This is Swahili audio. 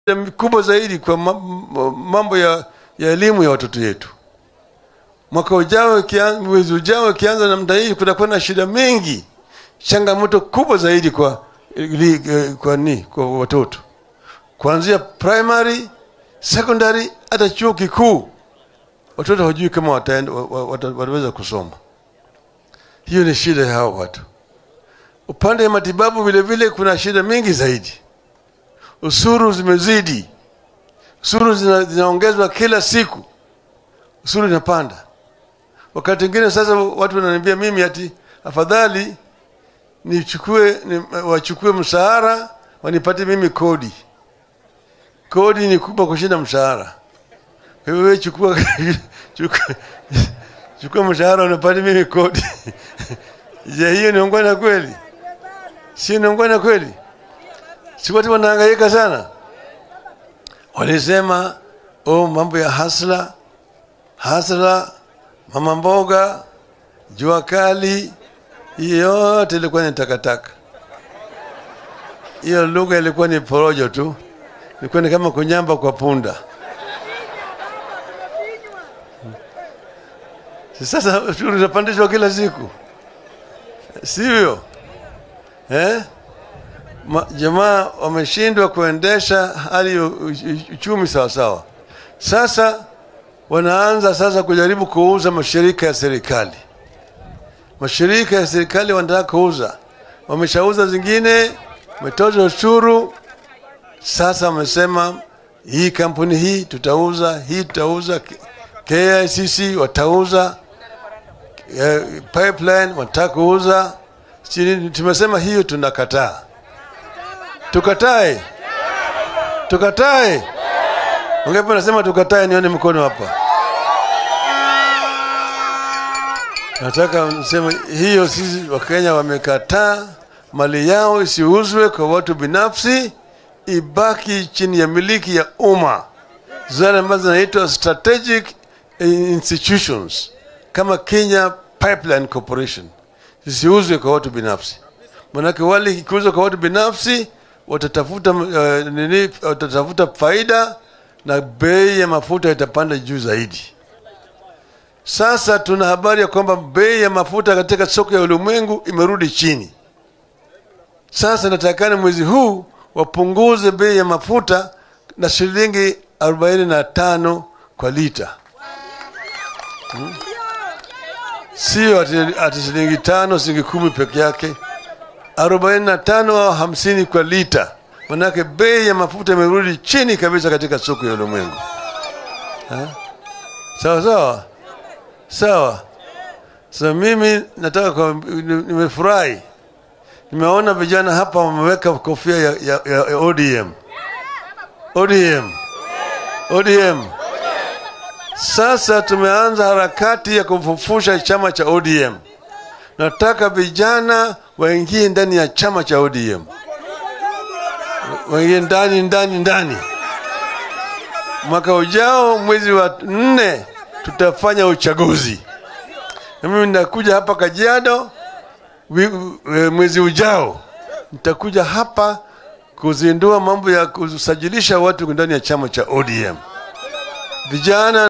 kubwa zaidi kwa mambo ya, ya elimu ya watoto yetu. Mwaka ujao, mwezi ujao ikianza namna hii, kutakuwa na shida mingi, changamoto kubwa zaidi kwa li, kwa ni kwa watoto kuanzia primary, secondary, hata chuo kikuu. Watoto hawajui kama wataenda, wataweza kusoma. Hiyo ni shida ya hao watu. Upande wa matibabu vile vile kuna shida mingi zaidi. Usuru zimezidi, usuru zina, zinaongezwa kila siku, usuru inapanda. Wakati mwingine sasa watu wananiambia mimi ati afadhali nichukue ni, wachukue mshahara wanipatie mimi kodi. Kodi ni kubwa kushinda mshahara. Kwa hiyo wewe chukua chukua, chukua mshahara unipatie mimi kodi. Je, hiyo ni ungwana kweli? Si ni ungwana kweli? Si watu wanahangaika sana. Walisema oh, mambo ya hasla hasla, mama mboga, jua kali, hiyo yote ilikuwa ni takataka. Hiyo lugha ilikuwa ni porojo tu, ilikuwa ni kama kunyamba kwa punda. Sasa ushuru unapandishwa kila siku, sivyo eh? Jamaa wameshindwa kuendesha hali ya uchumi sawasawa. Sasa wanaanza sasa kujaribu kuuza mashirika ya serikali. Mashirika ya serikali wanataka kuuza, wameshauza zingine, wametoza ushuru. Sasa wamesema hii kampuni hii tutauza, hii tutauza, KICC watauza, eh, pipeline wanataka kuuza. Tumesema hiyo tunakataa. Tukatae, tukatae. Ungepo nasema tukatae, nione mkono hapa. Nataka niseme hiyo, sisi Wakenya wamekataa mali yao isiuzwe kwa watu binafsi, ibaki chini ya miliki ya umma, zile ambazo zinaitwa strategic institutions kama Kenya Pipeline Corporation zisiuzwe kwa watu binafsi, manake wale ikiuzwa kwa watu binafsi watatafuta uh, nini, watatafuta faida na bei ya mafuta itapanda juu zaidi. Sasa tuna habari ya kwamba bei ya mafuta katika soko ya ulimwengu imerudi chini. Sasa natakana mwezi huu wapunguze bei ya mafuta na shilingi arobaini na tano kwa lita hmm? Sio ati, ati shilingi tano shilingi kumi peke yake, arobaini na tano au hamsini kwa lita. Manake bei ya mafuta imerudi chini kabisa katika soko ya ulimwengu. Sawa sawa sawa. Sasa mimi nataka kwa, nimefurahi nimeona vijana hapa wameweka kofia ya, ya, ya, ya ODM ODM ODM. Sasa tumeanza harakati ya kufufusha chama cha ODM. Nataka vijana waingie ndani ya chama cha ODM, waingie ndani ndani ndani. Mwaka ujao mwezi wa nne tutafanya uchaguzi, na mimi nitakuja hapa Kajiado mwezi ujao, nitakuja hapa kuzindua mambo ya kusajilisha watu ndani ya chama cha ODM vijana